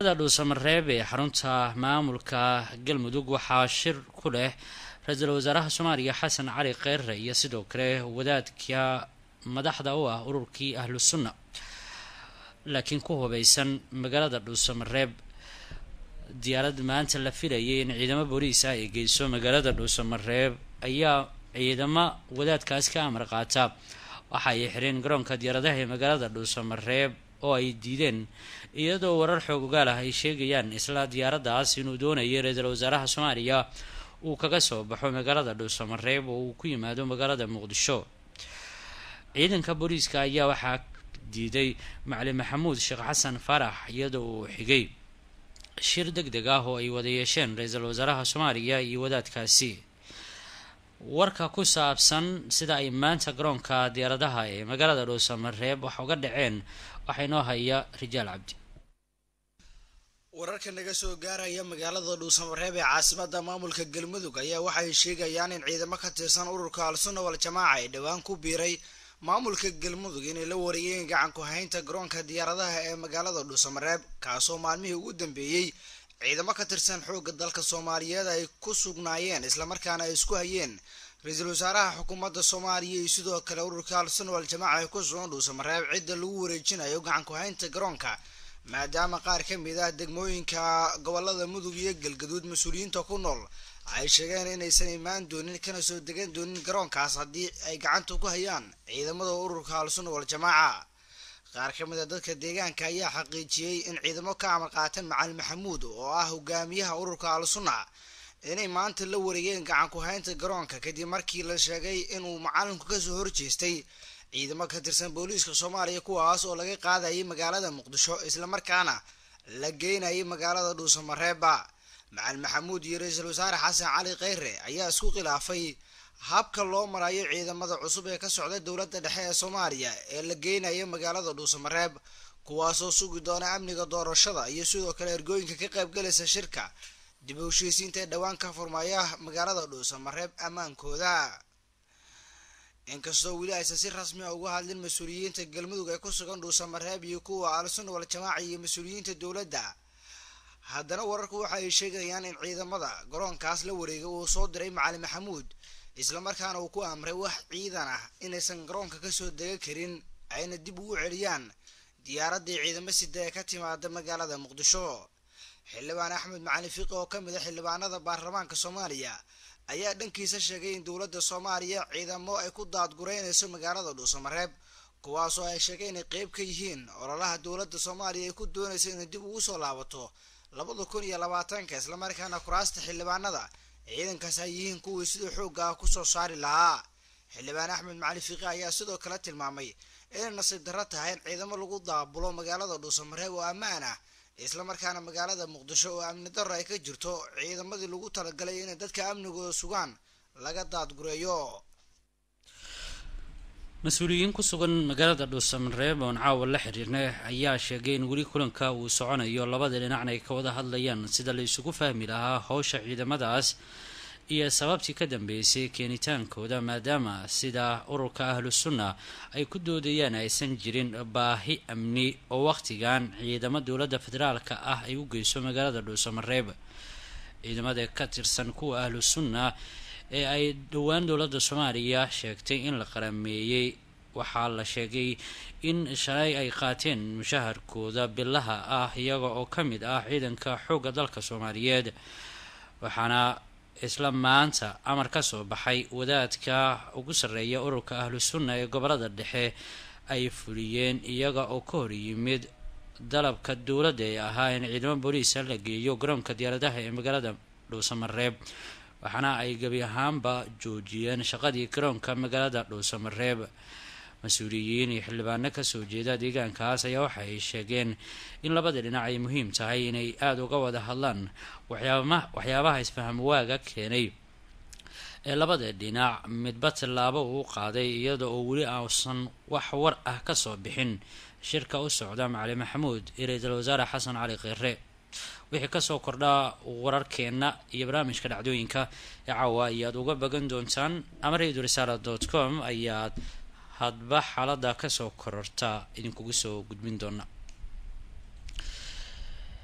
dhuusamareeb ee xarunta maamulka galmudug waxaa shir ku leh ra-iisul wasaaraha soomaaliya xasan cali kheyre iyo sidoo kale wadaadka madaxda u ah ururkii ahlu sunna laakiin ku hubeysan magaalada dhuusamareeb diyaarad maanta la filayay in ciidamo booliis ah ay geyso magaalada dhuusamareeb ayaa ciidamo wadaadkaas ka amar qaata waxa ay xireen garoonka diyaaradaha ee magaalada dhuusamareeb oo ay diideen iyadoo warar xoogogaal ah ay sheegayaan isla diyaaraddaas inuu doonayay ra-iisul wasaaraha soomaaliya uu kaga soo baxo magaalada dhuusamareeb oo uu ku yimaado magaalada muqdisho ciidanka booliiska ayaa waxaa diiday macalin maxamuud sheekh xasan faarax iyadoo uu xigay shir deg deg ah oo ay wada yeesheen ra-iisul wasaaraha soomaaliya iyo wadaadkaasi warka ku saabsan sida ay maanta garoonka diyaaradaha ee magaalada dhuusamareeb wax uga dhaceen waxaa inoo haya rijaal cabdi wararka naga soo gaaraya magaalada dhuusamareeb ee caasimada maamulka galmudug ayaa waxay sheegayaan in ciidamo ka tirsan ururka al-sunna wal jamaaca ee dhowaan ku biiray maamulka galmudug inay la wareeyeen gacan ku haynta garoonka diyaaradaha ee magaalada dhuusamareeb kaasoo maalmihii ugu dambeeyey ciidamo ka tirsan xoogga dalka soomaaliyeed ay ku sugnaayeen islamarkaana ay isku hayeen ra-iisul wasaaraha xukuumadda soomaaliya iyo sidoo kale ururka al-sunna wal jamaaca ee ku sugan dhuusamareeb cidda lagu wareejinayo gacan ku haynta garoonka maadaama qaar ka mid ah degmooyinka gobolada mudug iyo galgaduud mas-uuliyiinta ku nool ay sheegeen inaysan imaan doonin kana soo degan doonin garoonkaas haddii ay gacanta ku hayaan ciidamada ururka al-sunna wal jamaaca qaar ka mid a dadka deegaanka ayaa xaqiijiyey in ciidamo ka amar qaatan macalin maxamuud oo ah hogaamiyaha ururka al-sunna inay maanta la wareegeen gacan ku haynta garoonka kadib markii la sheegay inuu macalinku kasoo horjeestay ciidamo ka tirsan booliiska soomaaliya kuwaas oo laga qaadayay magaalada muqdisho islamarkaana la geynayay magaalada dhuusamareeba macalin maxamuud iyo ra-iisul wasaare xasan cali kheyre ayaa isku khilaafay habka loo marayo ciidamada cusub ee ka socda dowladda dhexe ee soomaaliya ee la geynaya magaalada dhuusamareeb kuwaasoo sugi doona amniga doorashada iyo sidoo kale ergooyinka ka qaybgalaysa shirka dib u heshiisiinta ee dhowaan ka furmaya magaalada dhuusamareeb ammaankooda inkastoo weli aysan si rasmi a uga hadlin mas-uuliyiinta galmudug ee ku sugan dhuusamareeb iyo kuwa al-sunna wal jamaaca iyo mas-uuliyiinta dowladda haddana wararku waxa ay sheegayaan in ciidamada garoonkaas la wareegay uu soo diray macalin maxamuud islamarkaana uu ku amray wax ciidan ah inaysan garoonka kasoo dega karin ayna dib ugu celiyaan diyaaraddii ciidamo sida ee ka timaada magaalada muqdisho xildhibaan axmed macalin fiqi oo ka mid a xildhibaanada baarlamaanka soomaaliya ayaa dhankiisa sheegay in dowladda soomaaliya ciidamo ay ku daadgureynayso magaalada dhuusamareeb kuwaasoo ay sheegay inay qeyb ka yihiin ololaha dowladda soomaaliya ay ku doonaysa inay dib ugu soo laabato labada kun iyo labaatanka islamarkaana kuraasta xildhibaanada ciidankaas ay yihiin kuwii sidoo xoogga ah kusoo saari lahaa xildhibaan axmed macali fiqi ayaa sidoo kale tilmaamay inay nasiib darro tahay in ciidamo lagu daabulo magaalada dhuusamareeb oo ammaan ah islamarkaana magaalada muqdisho oo amni darro ay ka jirto ciidamadii lagu talagalay inay dadka amnigooda sugaan laga daadgureeyo mas-uuliyiin ku sugan magaalada dhuusamareeb oon caawa la xiriirnay ayaa sheegay in weli kulanka uu soconayo labada dhinacna ay ka wada hadlayaan sida la isugu fahmi lahaa howsha ciidamadaas iyo sababtii ka dambeysay keenitaankooda maadaama sida ururka ahlu sunna ay ku doodayaan aysan jirin baahi amni oo wakhtigan ciidamo dowladda federaalka ah ay u geyso magaalada dhuusamareeb ciidamada ka tirsan kuwa ahlu sunna ee ay dhowaan dowladda soomaaliya sheegtay in la qarameeyey waxaa la sheegay in shalay ay qaateen mushaharkooda bilaha ah iyaga oo ka mid ah ciidanka xoogga dalka soomaaliyeed waxaana isla maanta amar ka soo baxay wadaadka ugu sarreeya ururka ahlu sunna ee gobolada dhexe ay fuliyeen iyaga oo ka hor yimid dalabka dowladda ee ahaa in ciidamo booliisa la geeyo garoonka diyaaradaha ee magaalada dhuusamareeb waxaana ay gebi ahaanba joojiyeen shaqadii garoonka magaalada dhuusamareeb mas-uuliyiin iyo xildhibaano kasoo jeeda deegaankaas ayaa waxa ay sheegeen in labada dhinac ay muhiim tahay inay aada uga wada hadlaan waxyaabaha isfaham waaga keenay ee labada dhinac midba tallaabo uu qaaday iyada oo weli ausan wax war ah kasoo bixin shirka u socda macali maxamuud iyo ra-iisul wasaare xasan cali kheyre wixii kasoo kordhaa wararkeenna iyo barnaamijka dhacdooyinka ee caawa ayaad uga bagan doontaan ama radio risaala dot com ayaad hadba xaalada kasoo kororta idinkugu soo gudbin doona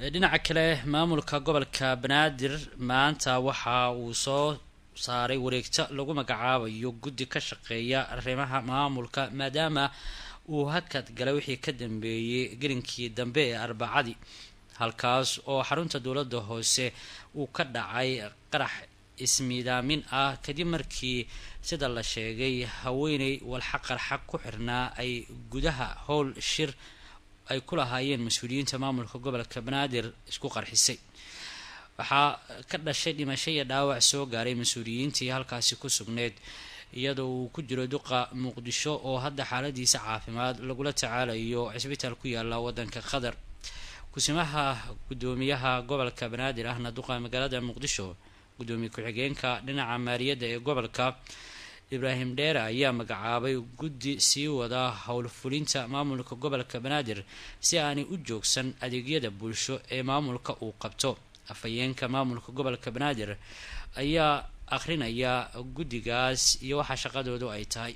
dhinaca kale maamulka gobolka banaadir maanta waxa uu soo saaray wareegto lagu magacaabayo guddi ka shaqeeya arrimaha maamulka maadaama uu hakad galay wixii ka dambeeyey gelinkii dambe ee arbacadii halkaas oo xarunta dowladda hoose uu ka dhacay qarax ismiidaamin ah kadib markii sida la sheegay haweeney walxa qarxa ku xirnaa ay gudaha howl shir ay ku lahaayeen mas-uuliyiinta maamulka gobolka banaadir isku qarxisay waxaa ka dhashay dhimasho iyo dhaawac soo gaaray mas-uuliyiintii halkaasi ku sugneyd iyadoo uu ku jiro duqa muqdisho oo hadda xaaladiisa caafimaad lagula tacaalayo cisbitaal ku yaala wadanka qatar kusimaha gudoomiyaha gobolka banaadir ahna duqa magaalada muqdisho gudoomiye ku-xigeenka dhinaca maaliyadda ee gobolka ibraahim dheere ayaa magacaabay guddi sii wada howlfulinta maamulka gobolka banaadir si aanay u joogsan adeegyada bulsho ee maamulka uu qabto afhayeenka maamulka gobolka banaadir ayaa akhrinaya guddigaas iyo waxa shaqadoodu ay tahay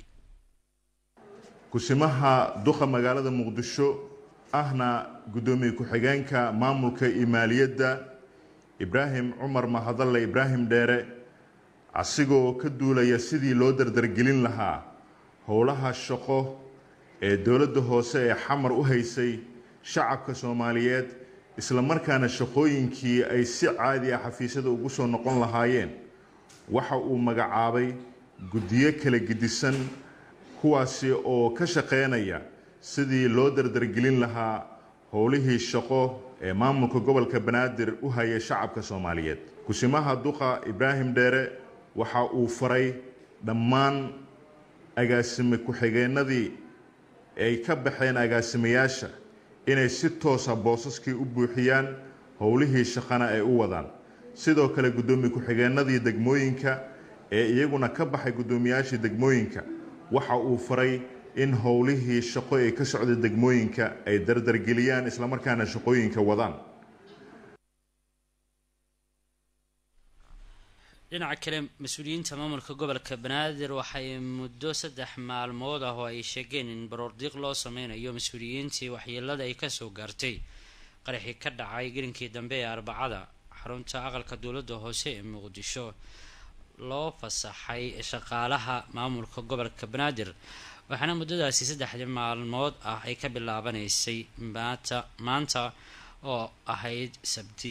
kusimaha duqa magaalada muqdisho ahna guddoomiye ku-xigeenka maamulka iyo maaliyadda ibraahim cumar mahadalle ibraahim dheere asigoo ka duulaya sidii loo dardargelin lahaa howlaha shaqo ee dowladda hoose ee xamar u haysay shacabka soomaaliyeed isla markaana shaqooyinkii ay si caadi ah xafiisyada ugu soo noqon lahaayeen waxa uu magacaabay guddiyo kala gedisan kuwaasi oo ka shaqeynaya sidii loo dardargelin lahaa howlihii shaqo ee maamulka gobolka banaadir u haya shacabka soomaaliyeed kusimaha duqa ibraahim dheere waxa uu faray dhammaan agaasime ku-xigeenadii ay ka baxeen agaasimayaasha inay si toosa boosaskii u buuxiyaan howlihii shaqana ay u wadaan sidoo kale guddoomiye ku-xigeenadii degmooyinka ee iyaguna ka baxay guddoomiyaashii degmooyinka waxa uu faray in howlihii shaqo ee ka socda degmooyinka ay dardargeliyaan islamarkaana shaqooyinka wadaan dhinaca kale mas-uuliyiinta maamulka gobolka banaadir waxay muddo saddex maalmood ah oo ay sheegeen in baroordiiq loo sameynayo mas-uuliyiintii waxyeelada ay kasoo gaartay qaraxii ka dhacay gelinkii dambe ee arbacada xarunta aqalka dowladda hoose ee muqdisho loo fasaxay shaqaalaha maamulka gobolka banaadir waxaana muddadaasi saddexdii maalmood ah ay ka bilaabanaysay maanta maanta oo ahayd sabti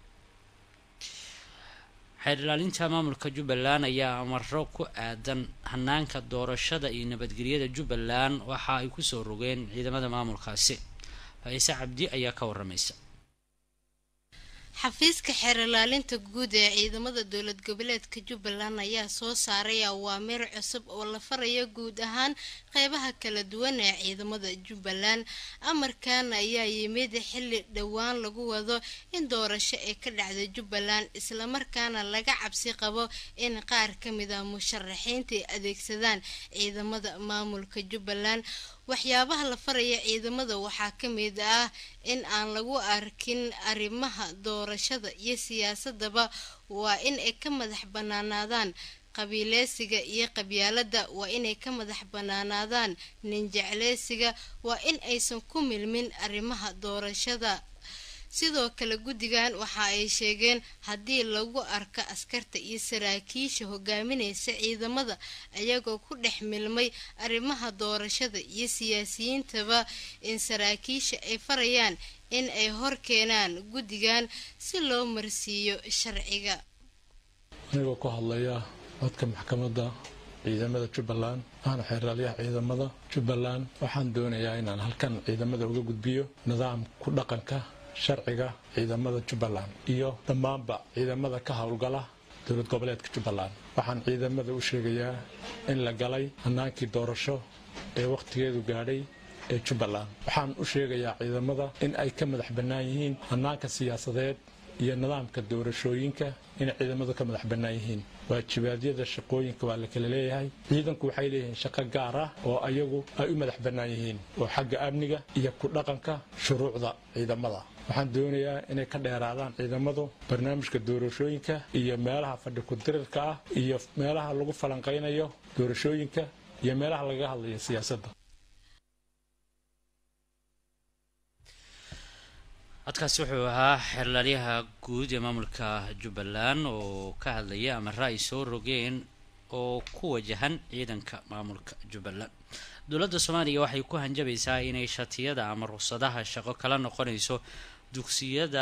xeer ilaalinta maamulka jubbaland ayaa amaro ku aadan hanaanka doorashada iyo nabadgelyada jubbaland waxa ay kusoo rogeen ciidamada maamulkaasi faise cabdi ayaa ka waramaysa xafiiska xeer ilaalinta guud ee ciidamada dowlad goboleedka jubbaland ayaa soo saaray awaamiir cusub oo la faraya guud ahaan qeybaha kala duwan ee ciidamada jubbaland amarkan ayaa yimid xilli dhowaan lagu wado in doorasho ay ka dhacda jubbaland islamarkaana laga cabsi qabo in qaar ka mid a musharaxiinta ay adeegsadaan ciidamada maamulka jubbaland waxyaabaha la faraya ciidamada waxaa ka mid ah in aan lagu arkin arrimaha doorashada iyo siyaasadaba waa in ay ka madax banaanaadaan qabiileysiga iyo qabyaalada waa inay ka madax banaanaadaan ninjecleysiga waa in aysan ku milmin arrimaha doorashada sidoo kale guddigan waxa ay sheegeen haddii lagu arko askarta iyo saraakiisha hogaaminaysa ciidamada ayagoo ku dhex milmay arrimaha doorashada iyo siyaasiyiintaba in saraakiisha ay farayaan in ay hor keenaan guddigan si loo marsiiyo sharciga anigoo ku hadlaya codka maxkamadda ciidamada jubbaland ahna xeeraalyaha ciidamada jubbaland waxaan doonayaa inaan halkan ciidamada uga gudbiyo nidaam ku dhaqanka sharciga ciidamada jubbaland iyo dhammaanba ciidamada ka howlgala dowlad goboleedka jubbaland waxaan ciidamada u sheegayaa in la galay hannaankii doorasho ee wakhtigeedu gaadhay ee jubbaland waxaan u sheegayaa ciidamada in ay ka madax bannaan yihiin hannaanka siyaasadeed iyo nidaamka doorashooyinka inay ciidamadu ka madax bannaan yihiin waajibaadyada shaqooyinka waa la kala leeyahay ciidanku waxay leeyihiin shaqo gaar ah oo ayagu ay u madax bannaan yihiin oo xagga amniga iyo ku dhaqanka shuruucda ciidamada waxaan doonayaa inay ka dheeraadaan ciidamadu barnaamijka doorashooyinka iyo meelaha fadhi ku-dirirka ah iyo meelaha lagu falanqaynayo doorashooyinka iyo meelaha lagaga hadlayo siyaasadda codkaasi wuxuu ahaa xeerlaaliyaha guud ee maamulka jubbaland oo ka hadlaya amara ay soo rogeen oo ku wajahan ciidanka maamulka jubbaland dowladda soomaaliya waxay ku hanjabaysaa inay shatiyada ama ruqsadaha shaqo kala noqonayso dugsiyada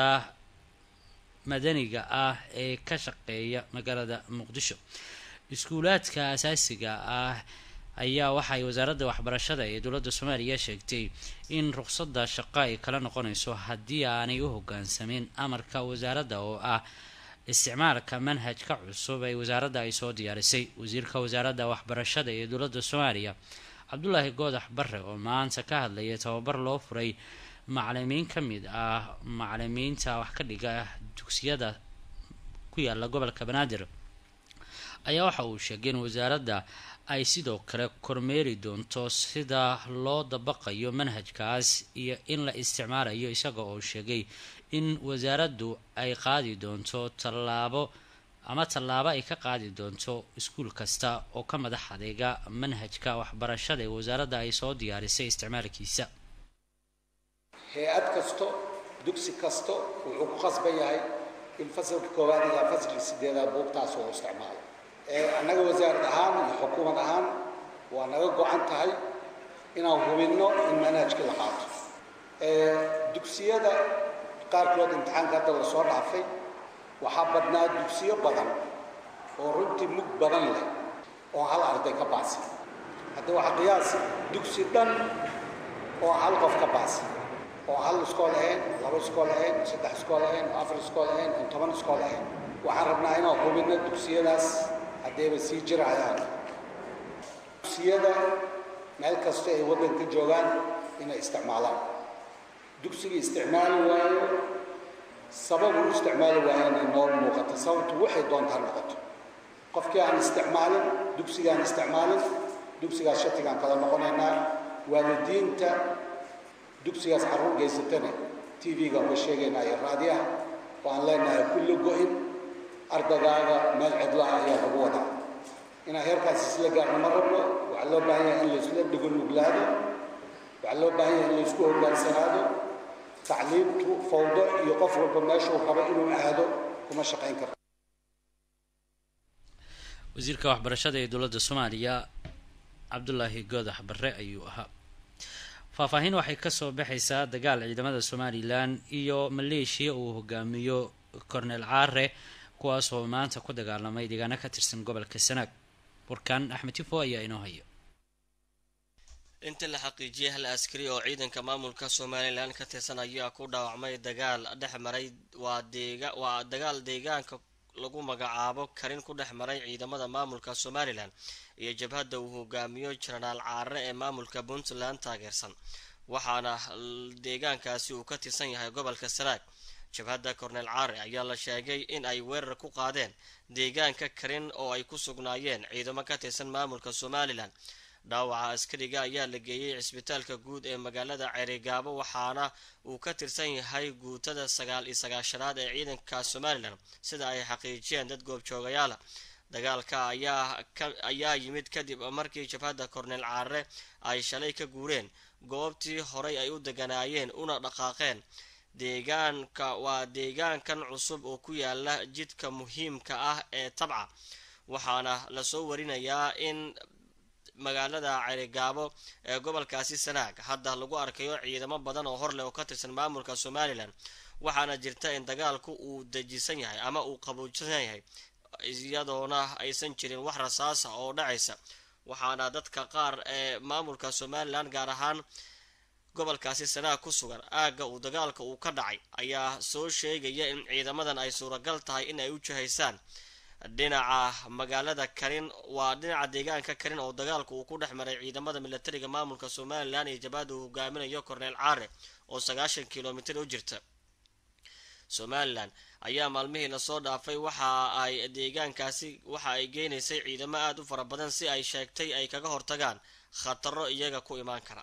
madaniga ah ee ka shaqeeya magaalada muqdisho iskuulaadka asaasiga ah ayaa waxaay wasaaradda waxbarashada ee dowladda soomaaliya sheegtay in ruqsadda shaqo ay kala noqonayso haddii aanay u hogaansamin amarka wasaaradda oo ah isticmaalka manhajka cusub ee wasaaradda ay soo diyaarisay wasiirka wasaaradda waxbarashada ee dowladda soomaaliya cabdulaahi goodax bare oo maanta ka hadlaya tababar loo furay macalimiin ka mid ah macalimiinta wax ka dhiga dugsiyada ku yaala gobolka banaadir ayaa waxa uu sheegay in wasaaradda ay sidoo kale kormeeri doonto sida loo dabaqayo manhajkaas iyo in la isticmaalayo isaga oo sheegay in wasaaraddu ay qaadi doonto tallaabo ama tallaabo ay ka qaadi doonto iskuul kasta oo ka madax adeega manhajka waxbarashada ee wasaaradda ay soo diyaarisay isticmaalkiisa hay-ad kasto dugsi kasto wuxuu ku khasban yahay in fasalka koowaad ilaa fasalka sideedaad buugtaas oo isticmaalo annaga wasaarad ahaan iyo xukuumad ahaan waa naga go-an tahay inaan hubinno in manhajkii la qaato dugsiyada qaarkood imtixaanka hadda lasoo dhaafay waxaa badnaa dugsiyo badan oo runtii mug badan leh oo hal arday ka baasi hadda waxaa qiyaasi dugsi dhan oo hal qof ka baasi oo hal iskool ahayn laba iskool ahayn saddex iskool ahayn oo afar iskool ahayn oo toban iskool ahayn waxaan rabnaa inaan hubinno dugsiyadaas haddayba sii jirayaan dugsiyada meel kasta ay waddanka joogaan inay isticmaalaan dugsigii isticmaali waayo sababu u isticmaali waayana noo muuqata sababtu waxay doontaa noqoto qofkii aan isticmaalin dugsigaan isticmaalin dugsigaas shatigaan kala noqonaynaa waalidiinta dugsigaas carruur geysatana t v-ga uga sheegaynaa iyo raadiyaha oo aan leenahay kulli go-in ardagaaga meel cidlaha ayaa lagu wadaa inaan heerkaas isla gaarno ma rabno waxaa loo baahan yahay in laisla dhigonuglaado waxaa loo baahan yahay in laisku hogaansanaado tacliimtu fawdo iyo qof walba meeshuu rabo inuu aado kuma shaqayn karto wasiirka waxbarashada ee dowladda soomaaliya cabdulaahi goodax bare ayuu ahaa faahfaahin waxay kasoo baxaysaa dagaal ciidamada somalilan iyo maleeshiya uu hogaamiyo cornel caare kuwaas oo maanta ku dagaalamay deegaano ka tirsan gobolka sanaag warkan axmed tifo ayaa inoo haya inta la xaqiijiyay hal askari oo ciidanka maamulka somalilan ka tirsan ayaa ku dhaawacmay dagaal dhex maray waa deega waa dagaal deegaanka lagu magacaabo karin ku dhex maray ciidamada maamulka somalilan iyo jabhadda uu hogaamiyo jenaraal caare ee maamulka puntland taageersan waxaana deegaankaasi uu ka tirsan yahay gobolka sanaag jabhadda cornel caare ayaa la sheegay in ay weerar ku qaadeen deegaanka karin oo ay ku sugnaayeen ciidamo ka tirsan maamulka somalilan dhaawaca askariga ayaa la geeyey cisbitaalka guud ee magaalada ceerigaabo waxaana uu ka tirsan yahay guutada sagaal iyo sagaashanaad ee ciidanka somalilan sida ay xaqiijiyeen dad goobjoogayaala dagaalka ayaa ayaa yimid kadib markii jabhadda cornel caare ay shalay ka guureen goobtii horay ay u deganaayeen una dhaqaaqeen deegaanka waa deegaankan cusub oo ku yaala jidka muhiimka ah ee tabca waxaana lasoo warinayaa in magaalada cerigaabo ee gobolkaasi sanaag hadda lagu arkayo ciidamo badan oo horleh oo ka tirsan maamulka somalilan waxaana jirta in dagaalku uu dejisan yahay ama uu qabuujsan yahay iyadoona aysan jirin wax rasaasa oo dhacaysa waxaana dadka qaar ee maamulka somalilan gaar ahaan gobolkaasi sanaag ku sugan aagga uu dagaalka uu ka dhacay ayaa soo sheegaya in ciidamadan ay suuragal tahay in ay u jihaysaan dhinaca magaalada karin waa dhinaca deegaanka karin oo dagaalka uu ku dhex maray ciidamada milatariga maamulka somalilan iyo jabhadda uu hogaaminayo cornel caare oo sagaashan kilomitir u jirta somalilan ayaa maalmihii lasoo dhaafay waxa ay deegaankaasi waxa ay geynaysay ciidamo aada u fara badan si ay sheegtay ay kaga hortagaan khataro iyaga ku imaan kara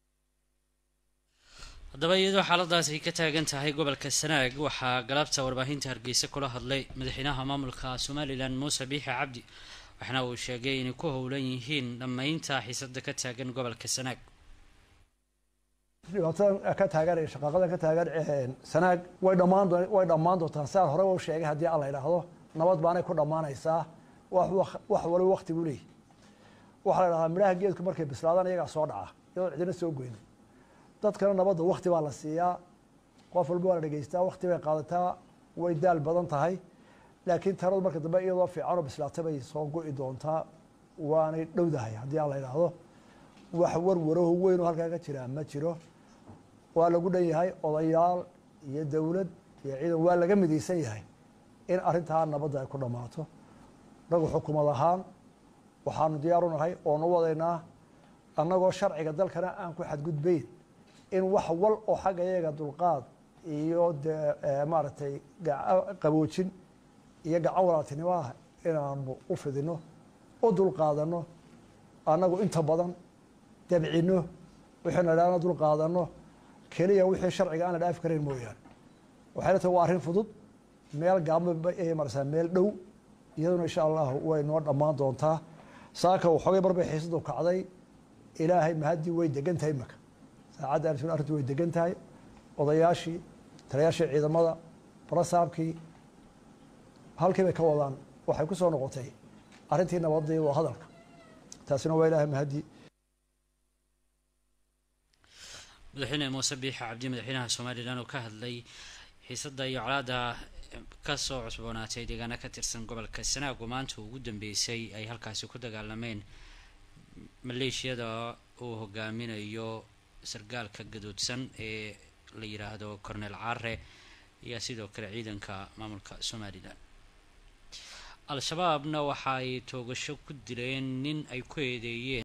haddaba iyadoo xaaladaas ay ka taagan tahay gobolka sanaag waxaa galabta warbaahinta hargeysa kula hadlay madaxweynaha maamulka somalilan muuse biixi cabdi waxaana uu sheegay inay ku howlan yihiin dhammaynta xiisada ka taagan gobolka sanaag dhibaatadan ka taagan shaqaaqadan ka taagan sanaag way dhammaan way dhammaan doontaan siaan hore u sheegay haddii alla idhaahdo nabad baanay ku dhammaanaysaa wax wax waliba wakti buu leeyahy waxaa la idhahdaa midhaha geedku markay bislaadaan iyagaa soo dhaca iyadoo cidina soo goynin dadkana nabadda wakti baa la siiyaa qof walba waa la dhegeystaa wakti bay qaadataa way daal badan tahay laakiin taladu marka dambe iyadoo fiicanoo bislaata bay soo go'i doontaa waanay dhowdahay haddii aan la idhaahdo wax warwaraho weyn oo halkaa ka jiraa ma jiro waa lagu dhan yahay odayaal iyo dowlad iyo ciidan waa laga midaysan yahay in arrintaa nabadda ay ku dhammaato nagu xukumad ahaan waxaanu diyaar u nahay oonu wadaynaa annagoo sharciga dalkana aan ku xadgudbayn in wax wal oo xagga iyaga dulqaad iyo dee maaragtay qaboojin iyo gacan walaaltinimo ah inaanu u fidino u dulqaadanno annagu inta badan dabcino wixii nadhaana dulqaadanno keliya wixii sharciga aan la dhaafi karayn mooyaane waxayna tahay waa arrin fudud meel gaabma ay marsaa meel dhow iyaduna insha allahu way noo dhammaan doontaa saaka waxoogay mar bay xiisadu kacday ilaahay mahaddii way degan tahay imaka saacadda arrin arrintu way degan tahay odayaashii taliyaashii ciidamada barasaabkii halkii bay ka wadaan waxay ku soo noqotay arrintii nabadii waa hadalka taasina waa ilaahay mahaddii madaxweyne muuse biixa cabdi madaxweynaha somalilan oo ka hadlay xiisada iyo colaada kasoo cusboonaatay deegaana ka tirsan gobolka sanaago maanta ugu dambeysay ay halkaasi ku dagaalameen maleeshiyada uu hogaaminayo sargaalka gadoodsan ee la yiraahdo cornel care ayaa sidoo kale ciidanka maamulka somalilan al-shabaabna waxa ay toogasho ku dileen nin ay ku eedeeyeen